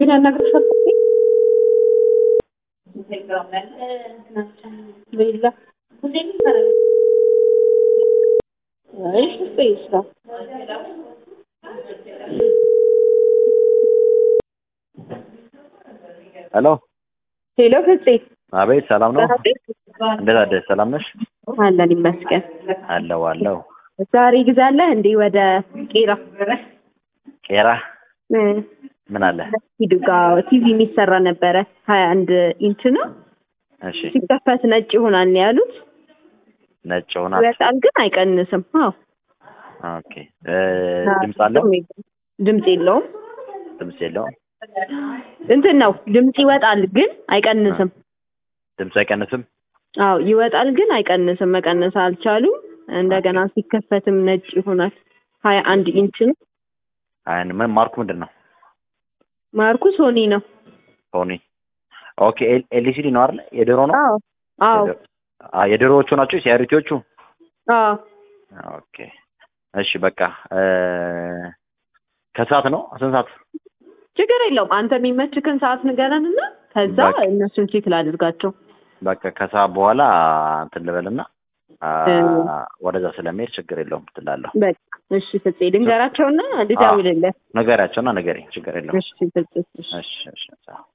ፍፄን ያናግርሻል? ሌላ አይ ፍፄ ይስራ ሄሎ ሄሎ ፍፄ አቤት፣ ሰላም ነው? እንዴት አደርሽ? ሰላም ነሽ? አለን ይመስገን። አለው አለው። ዛሬ ግዛለህ እንዴ ወደ ቄራ ቄራ እ ምን አለ? ሂዱ ጋ ቲቪ የሚሰራ ነበረ ሀያ አንድ ኢንች ነው እሺ፣ ሲከፈት ነጭ ይሆናል ነው ያሉት። ነጭ ሆናል። ይወጣል ግን አይቀንስም። አዎ ኦኬ። እ ድምፅ አለው? ድምፅ የለውም። ድምፅ የለውም። እንትን ነው ድምፅ ይወጣል ግን አይቀንስም። ድምፅ አይቀንስም። አዎ ይወጣል ግን አይቀንስም። መቀነስ አልቻሉም። እንደገና ሲከፈትም ነጭ ይሆናል። ሀያ አንድ ኢንች ነው። አይን ምን ማርኩ ምንድን ነው? ማርኩ ሶኒ ነው። ሶኒ። ኦኬ። ኤልሲዲ ነው አይደል? የድሮ ነው? አዎ አዎ አ የድሮዎቹ ናቸው ሲያሪቲዎቹ? አዎ ኦኬ። እሺ በቃ እ ከሰዓት ነው ስንት ሰዓት? ችግር የለውም። አንተ የሚመችክን ሰዓት ንገረን እና ከዛ በቃ። እነሱን ቼክ ላድርጋቸው። በቃ ከሰዓት በኋላ እንትን ልበልና አ እ ወደዛ ስለሚሄድ ችግር የለውም ትላለሁ። በቃ እሺ ፍፄ ልንገራቸውና ልደውልልህ። ነገሪያቸውና ነገሬ ችግር የለውም። እሺ ፍፄ እሺ እሺ እሺ